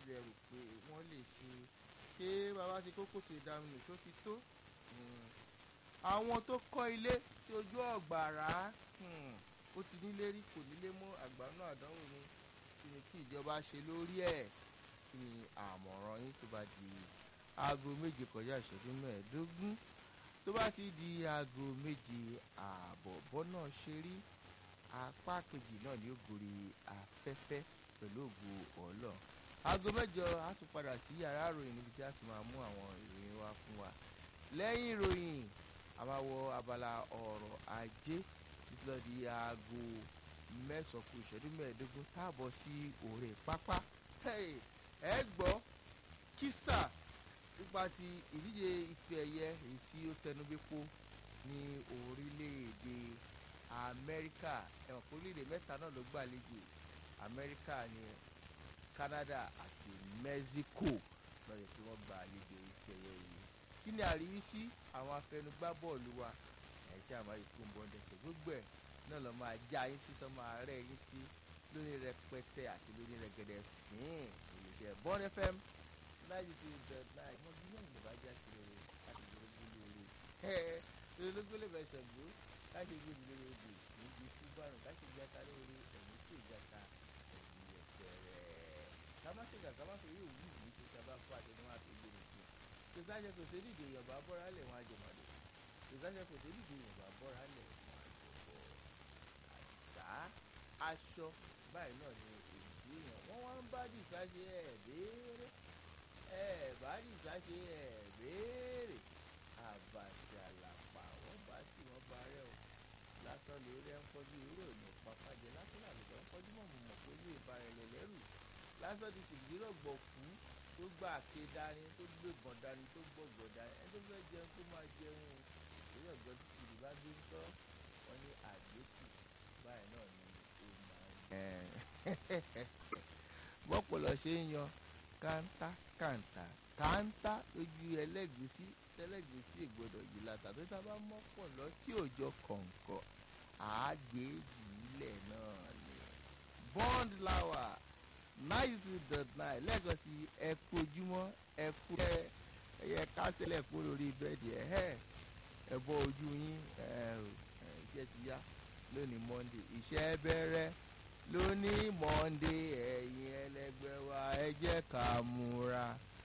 lẹ rò pé wọ́n lè ṣe ṣé bàbá ti kókó tó ìdáminù tó ti tó àwọn tó kọ́ ilé tí ojú ọ̀gbàrá ó ti nílé rí kò nílé mọ́ àgbàánú àdánwò ni kí ni kí ìjọba ṣe lórí ẹ̀ kí ni àmọ̀ràn yín tó bá di aago méje kọjá ìṣẹ́jú mẹ́ẹ̀ẹ́dógún tó bá ti di aago méje ààbọ̀ bọ́nà ṣe rí apá kejì náà ni ó gorí afẹ́fẹ́ pẹ̀lú ògo ọ̀lọ́ aago mẹ́jọ á tún padà sí yàrá ìròyìn níbi tí a ti máa mú àwọn ìròyìn wá fún wa lẹ́yìn ìròyìn a máa wọ abala ọ̀rọ̀ ajé títí lọ di aago mẹ́sàn-án kù ìṣẹ́jú mẹ́ẹ̀ẹ́dógún táàbọ̀ sí òrè pápá ẹ gbọ́ kísà nípa ti ìdíje ife ẹ̀yẹ èyí tí ó tẹnubẹ́pọ̀ ní orílẹ̀-èdè amẹ́ríkà ẹ̀wọ̀n kó orílẹ̀-èdè mẹ́ta náà ló gbàlejò amẹ́ríkà ní canada àti mexico lọ́yẹ̀ tí wọ́n gba àlejò ife ẹ̀yẹ yìí kí ni àríwísí àwọn afẹnugbá bọ́ọ̀lù wa ẹ̀ tí a máa yìí fún bọ́ńdẹ̀sẹ̀ gbogbo ẹ̀ náà lọ́ máa já yín sí tọ́ máa rẹ̀ yín sí lórí rẹpẹtẹ àti lórí rẹgẹdẹ fín ìlúṣẹ bọ́n fm láti fi bẹ̀ láì wọ́n bí náà lè bá já sí rere láti gbólógbó lórí ẹ̀ gbólógbó lè bẹ̀ ṣẹ̀gbó láti gbé lórí odò níbi fúbárùn láti gbé ata lórí ẹ̀mí tí ò játa ẹ̀mí ẹ̀sẹ̀ rẹ̀ kámásìkà kámásìkà yóò wú ìlú tó sábà fún àtẹnuwá àti ìgbé nìkan tòsáṣẹ kò sí dìde yorùbá bọ́ra lẹ̀ wọ́n àjẹmọ́lẹ̀ tòsáṣẹ kò sí dìde yorùbá bọ́ra lẹ̀ wọ́n àjẹbọ́ àṣà aṣọ báyìí náà ni èyí yàn wọ́n wá ń bá dìsa ṣe ẹ̀ béèrè ẹ̀ bá dìsa ṣe ẹ̀ béèrè àbàṣà làpà wọ́n bá tí wọ́n bá rẹ̀ o lásán lórí ẹ̀ ń kọjú irú òní pàpàjẹ́ lásán làlùbọ̀ ń kọjú mọ̀ mọ̀ pé ilé ìbárẹ̀lẹ̀ lẹ́rù lásán ti ṣèjìrọ̀gbọ̀ kú tó gbà ké dání tó gbébọn dání tó gbọ̀gbọ̀ dání ẹni tó fẹ́ jẹun kó máa jẹun ìṣèlú ọ̀gbọ́n tí ìlú bá gbé ń tọ́ wọn ní àgbékù báyìí náà ni ó máa ń. bọ́pọ̀lọ́ ṣe ń yan kántá kántá kántá lójú ẹlẹ́gùsí ẹlẹ́gùsí ìgbọ́dọ̀ yìí látà tó tá a bá mọ́pọ̀lọ́ tí òjò kọ̀ǹkọ̀ àágbéjì ilẹ̀ náà ni bond lawa ninety two dot nine lẹ́ẹ̀kan sí ẹ kojúmọ́ ẹ kú ẹ ẹyẹ kásẹ̀lẹ̀ kú lórí bẹ́ẹ̀dì ẹ̀ ẹ̀ ẹ bọ́ ojú yín ẹ iṣẹ́ ti yá lónìí monday iṣẹ́ bẹ̀rẹ̀ lónìí monday ẹ̀yin ẹlẹgbẹ́ wa ẹ jẹ́ ká múra